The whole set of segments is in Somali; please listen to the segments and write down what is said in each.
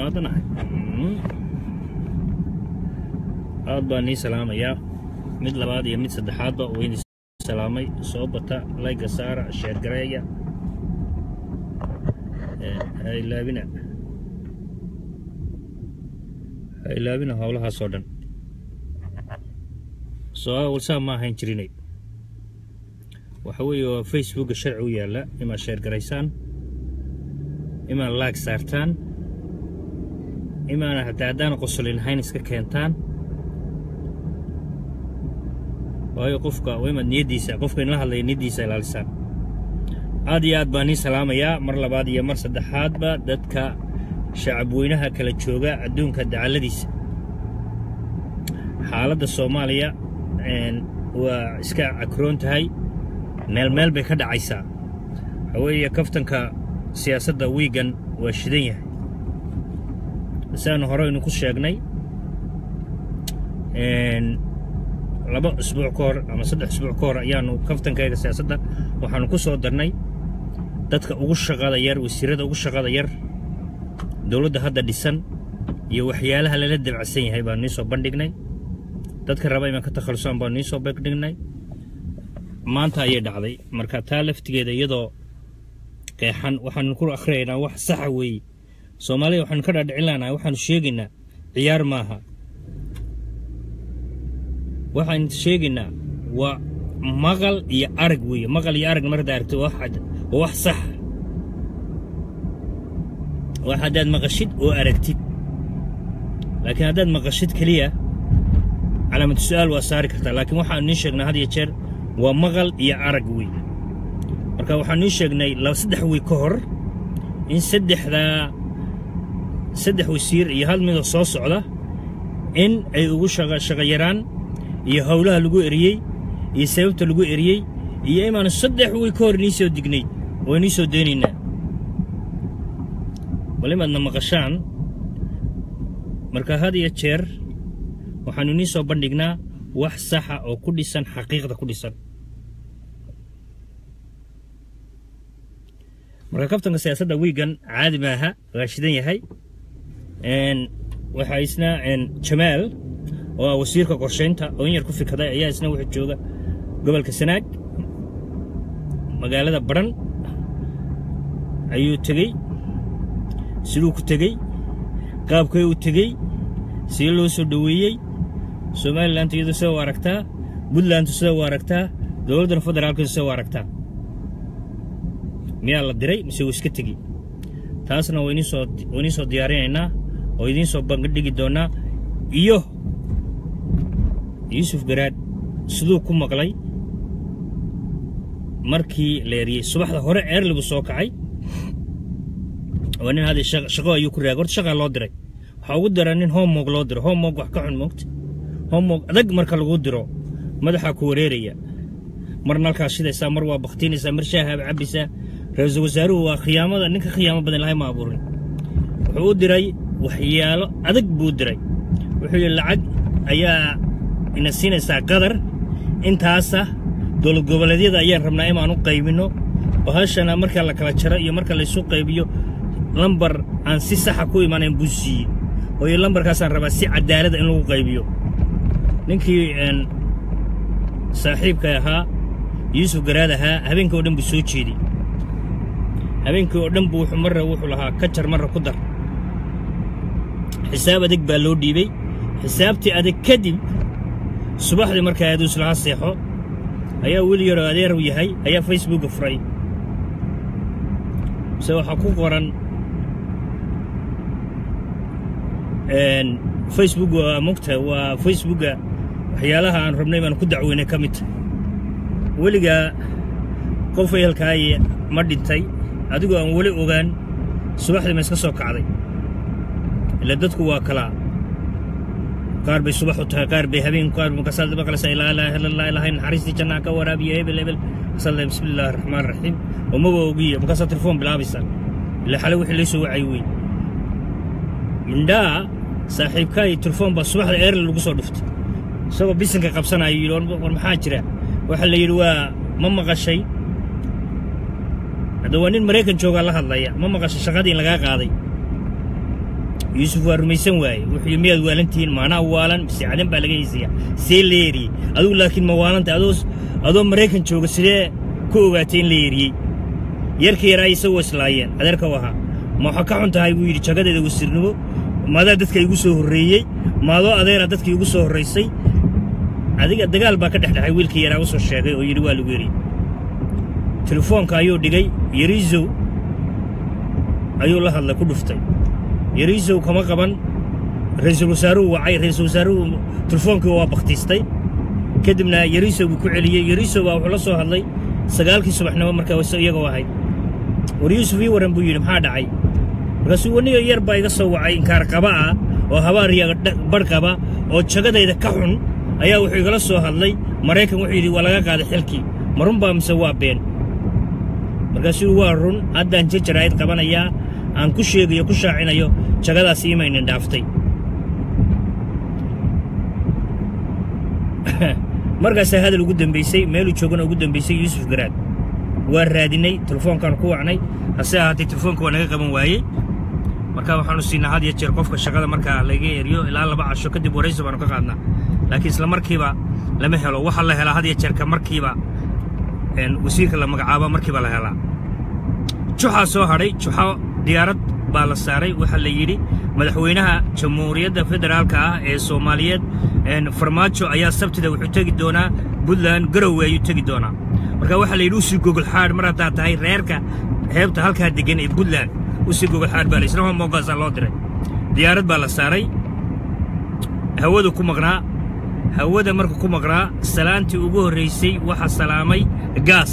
maadanahay aad baan nii salaamayaa mid labaad iyo mid saddexaadba wayni salaamay soo bata layga saara sheergareeya ha ilaabina ha ilaabina howlahaasoo dhan soo walsaa ma ahayn jirinay waxa weeye waa facebooka sharci u yaalla imaad sheergaraysaan imaad laag saartaan imaana hataa haddaana qosolin lahayn iska keentaan waayo qofka waa imaad niyaddiisa qofka inla hadlaya niyaddiisa ilaalisaan aad iyo aad baan nii salaamayaa mar labaad iyo mar saddexaadba dadka shacabweynaha kala jooga adduunka dacalladiisa xaaladda soomaaliya waa iska cakroon tahay meel meel bay ka dhacaysaa waxaa weeye kaftanka siyaasadda wiigan waa shidan yahay siaanu horeynu ku sheegnay laba isbuuc ka hor ama saddex isbuuc ka hor ayaanu kaftankayga siyaasadda waxaanu ku soo darnay dadka ugu shaqada yar wasiirada ugu shaqada yar dowladda hadda dhisan iyo waxyaalaha lala dabacsan yahay baanu nii soo bandhignay dadka raba imaan ka takhalusaan baanu nii soo bandhignay maanta ayay dhacday marka taa laftigeeda iyadoo qeexan waxaanu ku akhriyaynaa wax saxa weeye soomaaliya waxaanu ka dhaadhicin lahnaa waxaanu sheegaynaa ciyaar maaha waxaanu sheegaynaa waa maqal iyo arag weeye maqal iyo arag marada aragto waa wax saxa wax haddaad maqashid oo aragtid laakiin haddaad maqashid keliya calaamatu su'aal waa saari kartaa laakiin waxaanu nii sheegnaa had iyo jeer waa maqal iyo arag weeye marka waxaanu nii sheegnay saddex wey ka hor in saddexdaa saddex wasiir iyo hal midoo soo socda in ay ugu shaqayaraan iyo howlaha lagu eriyey iyo sababta lagu eriyey iyo imaanu saddex wey ka hor nii soo dignay oo nii soo daynaynaa bal imaadna maqashaan marka had iyo jeer waxaanu nii soo bandhignaa wax saxa oo ku dhisan xaqiiqda ku dhisan marka kaftanka siyaasadda wiigan caadi maaha waa shidan yahay waxaa isna jamaal oo ah wasiirka qorshaynta oo in yar ku fikaday ayaa isna wuxuu jooga gobolka sanaag magaalada baran ayuu tegey siduu ku tegey qaabkay u tegey sidii loo soo dhoweeyey somalilantu iyadu sida u aragtaa puntlandu sida u aragtaa dowladdana federaalkeedu sida u aragtaa miyaa la diray mise wuu iska tegi taasna wayniisoo waynii soo diyaarinaynaa oo idiin soo bandhigi doonnaa iyo yuusuf garaad siduu ku maqlay markii la eriyey subaxda hore eerligu soo kacay waa nin hadda shaqo ayuu ku raagay horta shaqaa loo diray waxaa ugu dira nin homog loo diro homog wax ka xun moogta homog adag marka lagu diro madaxaa ku wareeraya marna halkaas shidaysaa mar waa bakhtiinaysaa mar shaahaaba cabbaysaa ra-iisul wasaaruhu waa khiyaamada ninka khiyaamo badan lahay ma abuurin wuxuu u diray waxyaalo adag buu diray wuxuu yidhi lacag ayaa ina siinaysaa qadar intaasa dowlad goboleedyada ayaan rabnaa inaan u qaybinno bahashana marka la kala jaro iyo marka laysu qaybiyo lambar aan si saxa ku imanayn buu siiyey oo iyo lambarkaasaan rabaa si cadaalada in lagu qaybiyo ninkii saaxiibka ahaa yuusuf garaad ahaa habeenkii oo dhan buu soo jeeday habeenkii oo dhan buu wuxuu marra wuxuu lahaa ka jar marra ku dar xisaab adag baa loo dhiibey xisaabtii adag kadib subaxdii markaa aaduu islaha seexo ayaa weli yaroo adeer u yahay ayaa facebooka furay mise waxaa ku qoran facebook waa mogta waa facebooka waxyaalaha aan rabnay baan ku dacweynay ka mid tahay weligaa qof ehelkaaye ma dhintay adigoo aan weli ogaan subaxdii ma iska soo kacday ila dadku waa kalaa qaar bay subax u tahay qaar bay habeen qaar markaasaad maqlaysaa ilaa ilaaha illa allah ilaahay naxariistii jannaha ka waraabiya hebel hebel masallah bismi illaahi raxmaan raxiim oo maba ogiya markaasaa telefoon bilaabaysaa ilaa xale wixii laysoo wacay wey mindhaa saaxiibkaayo telefoon baa subaxda eerli lagu soo dhuftay isagoo bisinka qabsanaayo yidhi war maxaa jira waxaa la yidhi waa ma maqashay hadda waa nin maraykan joogaa la hadlaya ma maqashay shaqadii lagaa qaaday yuusuf waa rumaysan waaye wuxuu miyaad waalantihiin maanaa waalan mise cadan baa laga haysayaa see la yeeriyey adigu laakiin ma waalanta adoo adoo maraykan jooga sidee ku ogaatay in la yeeriyey yarka yaraa isagoo islaayeen adeerka u ahaa ma waxa ka xun tahay buu yidhi jagadeeda wasiirnimo maadaa dadka igu soo horreeyey maadoo adeera dadka igu soo horraysay adiga dagaal baa ka dhexdhexay wiilka yaraa u soo sheegay oo yidhi waa lagu yeriyey telefoonka ayuu dhigay yariisow ayuu la hadlay ku dhuftay yariisow kama qaban ra'iisul wasaaruhu wacay ra'iisul wasaaruhu telefoonkii waa bakhtiistay kadibna yariisow buu ku celiyey yariisow baa wuxuu la soo hadlay sagaalkii subaxnimo markaa wase iyagoo ahayd war yuusuf ii warran buu yidhi maxaa dhacay markaasuu waniyo yar baa iga soo wacay inkaar qaba ah oo habaariya badh qaba oo jagadayda ka xun ayaa wuxuu igala soo hadlay maraykan wuxuu yidhi waa laga qaaday xilkii ma run baa mise waa been markaasuu waa run haddaan jajaraa'id qabanayaa aan ku sheegayo ku shaacinayo jagadaas imaynin dhaaftay markaasaa hadal ugu dambaysay meeluu joogana ugu dambaysay yuusuf garaad waa raadinay telefoonkaan ku wacnay hase ahaatee telefoonka waa naga qaban waayey marka waxaanu siinaa had iyo jeer qofka shaqada markaa laga eriyo ilaa laba casho kadib waraysi baanu ka qaadnaa laakiin isla markiiba lama helo waxaa la helaa had iyo jeerka markiiba wasiirka la magacaaba markiiba la helaa juxaa soo hadhay juxo diyaarad baa la saaray waxaa la yidhi madaxweynaha jamhuuriyadda federaalka ah ee soomaaliyeed farmaajo ayaa sabtida wuxuu tegi doonaa puntland garowe ayuu tegi doonaa marka waxaa la yidhi usii gogol xaadh mar haddaa tahay reerka xeebta halkaa deggan ee puntland usii gogol xaadh baa la isna homogaasaa loo diray diyaarad baa la saaray hawadu ku maqnaa hawada marka ku maqnaa salaantii ugu horraysay waxaa salaamay gaas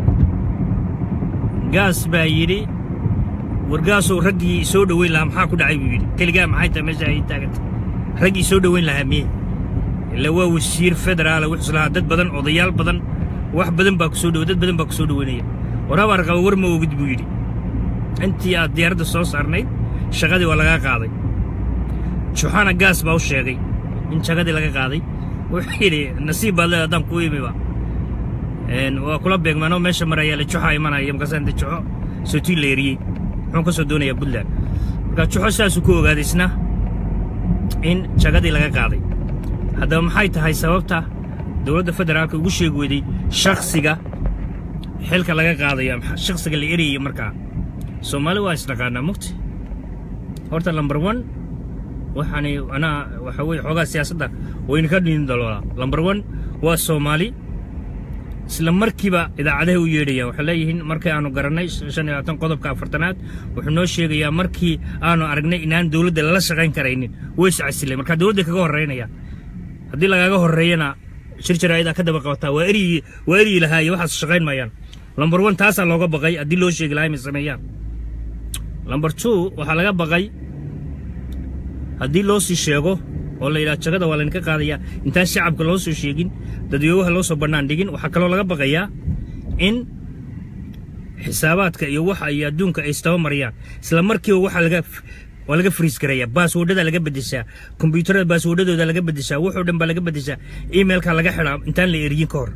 gaas baa yidhi wargaasoo raggii soo dhoweyn lahaa maxaa ku dhacay buu yidhi keligaa maxay tahay meesha ay taaganta raggii soo dhoweyn lahaa miye ila waa wasiir federaala wuxuu islahaa dad badan odayaal badan wax badan baa ku soo dhowe dad badan baa ku soo dhoweynaya warabaar qaba war ma ogid buu yidhi intii aad diyaaradda soo saarnayd shaqadii waa lagaa qaaday juxana gaas baa u sheegay in jagadii laga qaaday wuxuu yidhi nasiib baad leeda haddaan kuu imiba waa kula beegmaanoo meesha marayaa la juxa imanaya markaasaan de juxo sootii la eriyey muxuu ka soo doonayaa puntland marka juxo saasuu ku ogaaday isna in jagadii laga qaaday haddaba maxay tahay sababta dowladda federaalka ugu sheegi weyday shakhsiga xilka laga qaadayo shakhsiga la erayayo markaa soomaali waa isdhaqaanaa mugti horta lambar one waxaani anaa waxa weye xoogaa siyaasadda wayna ka dhinin daloolaa lambar one waa soomaali isla markiiba idaacadahay u yeedhayaan waxay leeyihiin markii aanu garannay shan iyo labaatan qodobka afartanaad wuxuu noo sheegayaa markii aanu aragnay inaan dowladda lala shaqayn karaynin way iscasilay marka dowladda kaga horraynaya haddii lagaaga horreeyana shir jaraa'idaa ka daba qabataa waa eryi waa eryi lahaaye waxaas shaqayn maayaan lambar one taasaa looga baqay haddii loo sheegi lahaa inay sameeyaan lambar two waxaa laga baqay haddii loo sii sheego oo la yidhaha jagada waa laydinka qaadayaa intaan shacabka loo soo sheegin dadweywaha loo soo bannaan dhigin waxaa kaloo laga baqayaa in xisaabaadka iyo waxa iyo adduunka ay istaba mariyaan isla markiiba waxaa laga waa laga friis garayaa baaswordhada laga beddeshaa kombyuutarada baaswordhadooda laga beddeshaa wuxoo dhan baa laga beddeshaa emailka laga xidhaa intaan la eriyin ka hor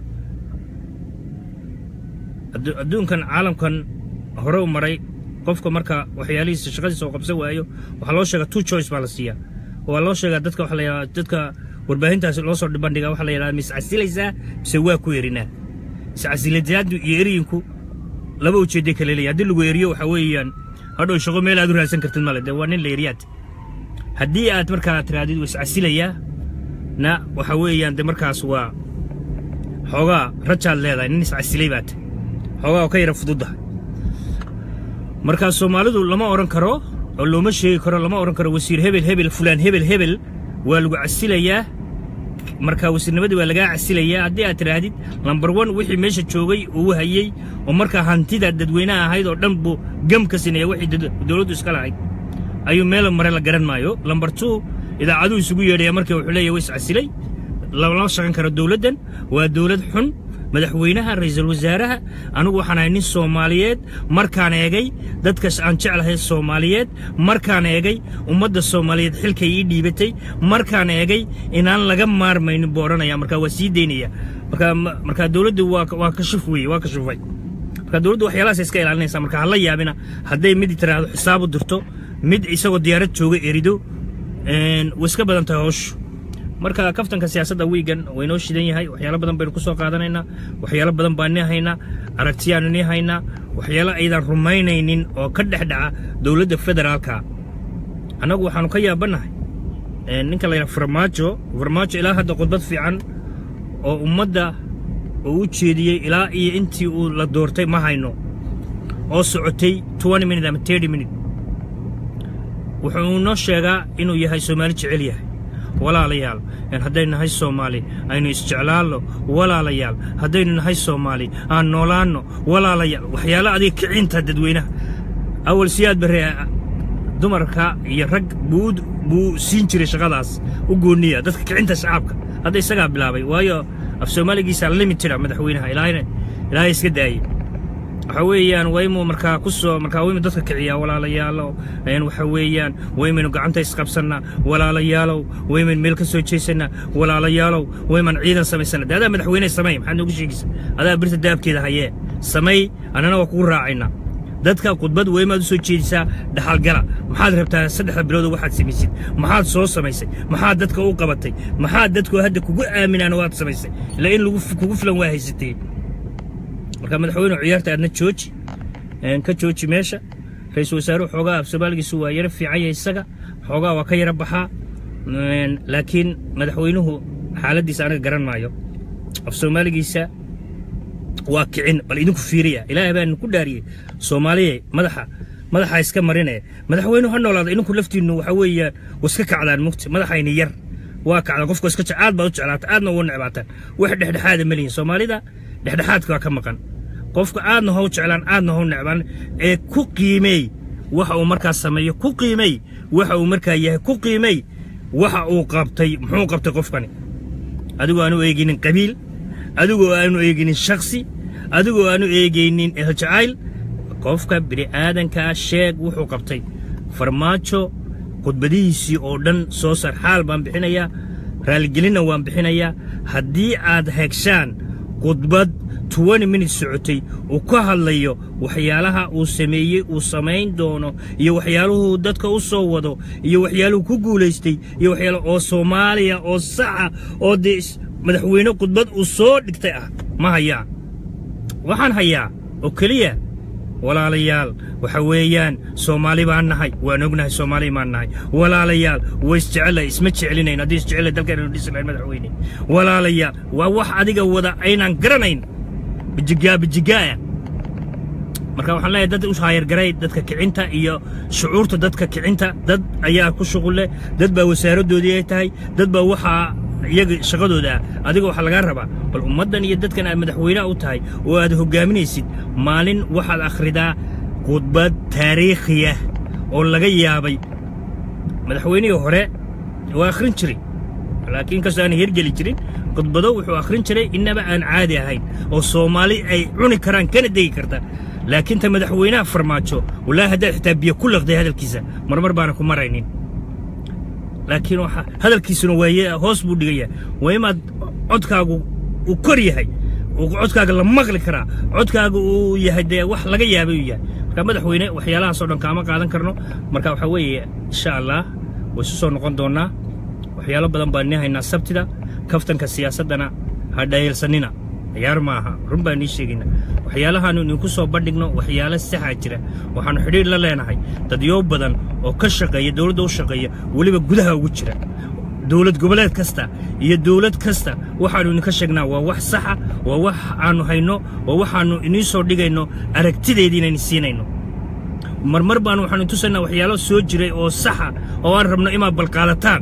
adduunkan caalamkan hore u maray qofka marka waxyaalihiisa shaqadiisa oo qabsan waayo waxaa loo sheegaa two choice baa la siiyaa waa loo sheegaa dadka waxa la yidhahdaa dadka warbaahintaasi loo soo bandhigaa waxa la yidhahdaa ma iscasilaysaa mise waa ku erinaa iscasilayaadu iyo eriyinku laba ujeedday kale leeyahay haddii lagu eriyo waxaa weeyaan hadhow shaqo meel aad u raadsan kartid male dee waa nin la eriyaad haddii aad markaa tiraadid waa iscasilayaa na waxa weeyaan de markaas waa xoogaa rajaad leedahay nin iscasilay baad xoogaa oo ka yara fududdahay markaa soomaalidu lama odhan karo oo looma sheegi karo lama odhan karo wasiir hebel hebel fulaan hebel hebel waa lagu casilayaa markaa wasiirnimadii waa lagaa casilayaa haddii aad tidhaahdid lambar one wixii meesha joogay uu hayey oo markaa hantida dadweynaha ahayd oo dhan buu gam ka sinaya wixii dowladdu iska lahayd ayuu meelo mare la garan maayo lambar two idaacaduu isugu yeedhaya markii wuxuu leeyahy wa iscasilay lama shaqan karo dowladdan waa dowlad xun madaxweynaha ra'iisul wasaaraha anigu waxaan ahay nin soomaaliyeed markaan eegay dadkas aan jeclahay soomaaliyeed markaan eegay ummadda soomaaliyeed xilkay ii dhiibatay markaan eegay inaan laga maarmaynin buu odhanaya markaa waa sii daynaya markaa markaa dowladdu waa waa kashif weeye waa kashifay marka dowladdu waxyaalahaas iska ilaalinaysa marka hala yaabina hadday mid tiraahdo xisaabu dirto mid isagoo diyaarad jooga erido way iska badan tahay howshu marka kaftanka siyaasadda wiigan waynoo shidan yahay waxyaalo badan baynu ku soo qaadanaynaa waxyaalo badan baan ni haynaa aragtiyaanu ni haynaa waxyaalo aydan rumaynaynin oo ka dhex dhaca dowladda federaalka annagu waxaanu ka yaabannahay ninka la yidhaha farmaajo farmaajo ilaa hadda khudbad fiican oo ummadda uu u jeediyey ilaa iyo intii uu la doortay ma hayno oo socotay minute ama minute wuxuu noo sheegaa inuu yahay soomaali jecel yahay walaalayaal haddaynu nahay soomaali aynu isjeclaalno walaalayaal haddaynu nahay soomaali aan noolaanno walaalayaal waxyaalo adiga kicinta dadweynaha awal siyaad barre dumarka iyo rag buu buu siin jiray shaqadaas u gooniya dadka kicinta shacabka hadda isagaa bilaabay waayo af soomaaligiisa limitida madaxweynaha ilaahayna ilaahay iska daayey waxa weeyaan waymu markaa ku soo markaa waymu dadka kiciyaa walaalayaalow waxa weeyaan waymaynu gacanta isqabsannaa walaalayaalow waymaynu meel ka soo jeesannaa walaalayaalow wayman ciidan samaysannaa de adaa madaxweyne samay maxaad noogu sheegaysa adaa birta daabkeeda hayee samay annana waa kugu raacaynaa dadka khudbad weymaad u soo jeedisaa dhaxalgala maxaad rabtaa saddexda biloodo waxaad samaysid maxaad soo samaysay maxaad dadka u qabatay maxaad dadku hadda kugu aaminaan waad samaysay ilaa in kugu filan waa haysatee marka madaxweyne ciyaarta aadna jooji ka jooji meesha ra-iisul wasaaruhu xoogaa af soomaaligiisu waa yaro fiican yahay isaga xoogaa waa ka yaro baxaa laakiin madaxweynuhu xaaladdiisa anaga garan maayo af soomaaligiisa waa kicin bal idinku fiiriya ilaahay baan ku dhaariyey soomaaliya madaxa madaxa iska marinaya madaxweynuhu ha noolaada idinku laftiinnu waxa weeyaan iska kacdaan mugti madaxayni yar waa kacdaan qofka iska aad baad u jeclaata aadna ugu necbaataan wax dhexdhexaada ma lihin soomaalida dhexdhexaadka waa ka maqan qofka aadna how jeclaan aadna how necbaan ee ku qiimeey waxa uu markaa sameeyo ku qiimeey waxa uu markaa yahay ku qiimeey waxa uu qabtay muxuu qabtay qofkani adigoo aanu eeginin qabiil adigoo aanu eeginin shaksi adigoo aanu eegaynin eljacayl qofka bini'aadankaa sheeg wuxuu qabtay farmaajo khudbadihiisii oo dhan soo sar xaal baan bixinayaa raaligelinna waan bixinayaa haddii aad hegshaan khudbad minut socotay uu ka hadlayo waxyaalaha uu sameeyey uu samayn doono iyo waxyaaluhuu dadka u soo wado iyo waxyaaluhu ku guulaystay iyo waxyaala oo soomaaliya oo saxa oo dee madaxweyne khudbad uu soo dhigtay ah ma hayaa waxaan hayaa oo keliya walaalayaal waxa weeyaan soomaali baan nahay waan ognahay soomaali baan nahay walaalayaal way isjecelahay isma jeclinayn haddii isjecelahay dalkeenanu dhisi lahayn madaxweyne walaalayaal waa wax adiga wada aynaan garanayn bijigaa bijigaaya marka waxaan leeyahay dad u haayargaray dadka kicinta iyo shucuurta dadka kicinta dad ayaa ku shuqulle dad baa wasaaraddoodii ay tahay dad baa waxaa iyaga shaqadooda ah adiga waxaa lagaa rabaa bal ummaddan iyo dadkan aad madaxweynaha u tahay oo aad hoggaaminaysid maalin waxaad akhridaa khudbad taariikhiyah oo laga yaabay madaxweynihii hore waa akhrin jiray laakiin kastoo aan hergeli jirin khudbado wuxuu akhrin jiray innaba aan caadi ahayn oo soomaali ay cuni karaan kana degi karta laakiin ta madaxweynaha farmaajo wallaahi haddaad xitaa biyo ku laqday hadalkiisa marmar baana ku maraynin laakiin hadalkiisuna waaye hoos buu dhigaya waa imaad codkaagu uu kor yahay codkaaga la maqli karaa codkaaga uu yahay dee wax laga yaabay uu yahay marka madaxweyne waxyaalahaasoo dhan kaama qaadan karno marka waxaa weeye insha allah way isu soo noqon doonnaa waxyaalo badan baan nii haynaa sabtida kaftanka siyaasaddana ha dhayeelsanina ciyaar maaha run baan nii sheegayna waxyaalahaannu idinku soo bandhigno waxyaalo saxaa jira waxaannu xidhiir la leenahay dadyo badan oo ka shaqeeya dowladda u shaqeeya weliba gudaha ugu jira dowlad goboleed kasta iyo dowlad kasta waxaannu idinka sheegnaa waa wax saxa waa wax aannu hayno waa waxaannu inii soo dhigayno aragtideedii inaynu siinayno marmar baanu waxaanu tusaynaa waxyaalo soo jiray oo saxa oo aan rabno inaad balqaadataan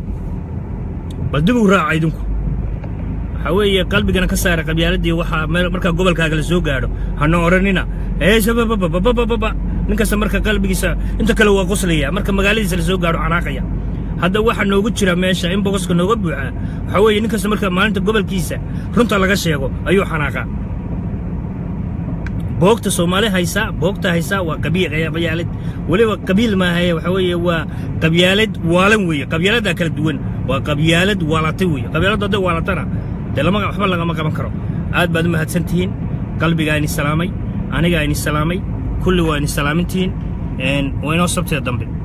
bal dib u raaca idinku waxaa weeye qalbigana ka saara qabyaaladii waxaa markaa gobolkaaga la soo gaadho hana odhanina eesababababababa nin kasta marka qalbigiisa inta kale waa qoslaya marka magaaladiisa la soo gaadho canaaqaya hadda waxaa noogu jira meesha in bogoska nooga buuxaa waxaa weeye nin kasta marka maalinta gobolkiisa runta laga sheego ayuu xanaaqaa boogta soomaali haysaa boogta haysaa waa qabyaalad weliba qabiil maahaye waxaa weeye waa qabyaalad waalan weeye qabyaaladdaa kala duwan waa qabyaalad waalatay weeye qabyaaladdu hadday waalatana dee lama waxba lagama qaban karo aad baad u mahadsan tihiin qalbigaa ini salaamay anigaa ini salaamay kulli waa ini salaamintihiin waa inoo sabtida dambe